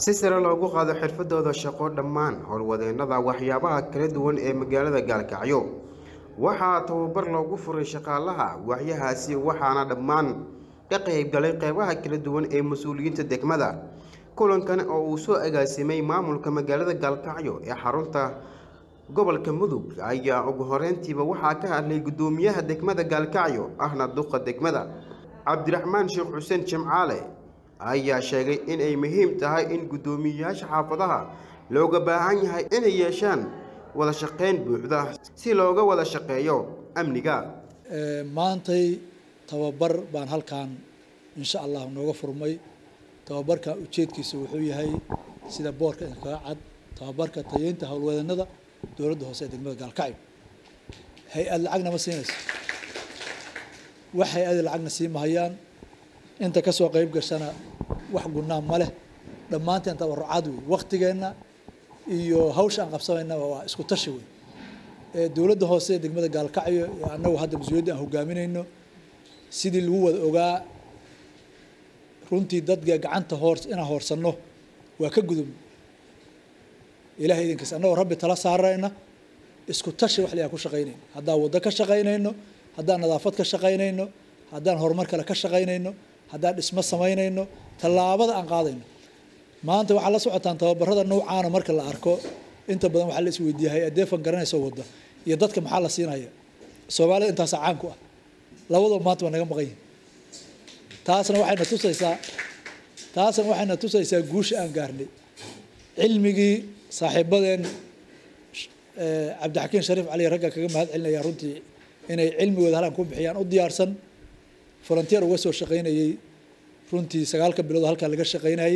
si sare loogu qaado xirfadooda shaqo dhammaan howlwadeennada waxyaabaha kala duwan ee magaalada gaalkacyo waxaa tababar loogu furay shaqaalaha waaxyahaasi waxaana dhammaan ka qaybgalay qeybaha kala duwan ee mas-uuliyiinta degmada kulankan oo uu soo agaasimay maamulka magaalada gaalkacyo ee xarunta gobolka mudug ayaa ugu horeyntiiba waxaa ka hadlay guddoomiyaha degmada gaalkacyo ahna duqa degmada cabdiraxmaan sheekh xuseen jimcaale ayaa sheegay in ay muhiim tahay in guddoomiyeyaasha xaafadaha looga baahan yahay inay yeeshaan wada shaqayn buuxda si looga wada shaqeeyo amniga maantay tababar baan halkan insha allah nooga furmay tababarka ujeedkiisa wuxuu yahay sida boorka inkaga cad tababarka tayeynta howlwadeennada dowladda hoose ee degmada gaalkacyo hay-ad lacagna ma siinayso wax hay-ada lacagna sii mahayaan inta kasoo qeyb gashana wax gunnaa ma leh dhammaanteen tabarucaad wey waktigeenna iyo hawsha aan qabsanaynaba waa isku tashi wey dowladda hoose ee degmada gaalkacyo ee annagu hadda mas-uuliyadda aan hogaaminayno sidii lagu wada ogaa runtii dadka gacanta hoor inaan hoorsanno waa ka gudubno ilahay idinkiis annagoo rabbi tala saarayna isku tashi wax layaa ku shaqaynayno haddaan waddo ka shaqaynayno haddaan nadaafad ka shaqaynayno haddaan horumar kale ka shaqaynayno haddaan dhismo samaynayno tallaabada aan qaadayno maanta waxaa la socotaan tababarada noucaana marka la arko inta badan waxaa la isweydiiya hay-adeefan garanaysa wadda iyo dadka maxaa la siinaya soomaalida intaasa caan ku ah labadoo maanta waa naga maqan yihin taasna waxayna tusaysaa taasna waxayna tusaysaa guusha aan gaarnay cilmigii saaxiibadeen cabdixakiin shariif cali ragga kaga mahad celinaya runtii inay cilmigooda halaan ku bixiyaan u diyaarsan volunteer uga soo shaqaynayey runtii sagaalka bilood halkaa laga shaqaynayey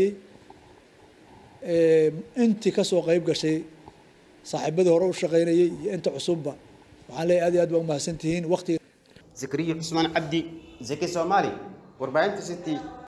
intii kasoo qeyb gashay saaxiibadii hore u shaqaynayey iyo inta cusubba waxaan leeyahy aad iyo aad baa umahadsan tihiin waqtiga zakariya cusmaan cabdi zaki soomaali warbaahinta city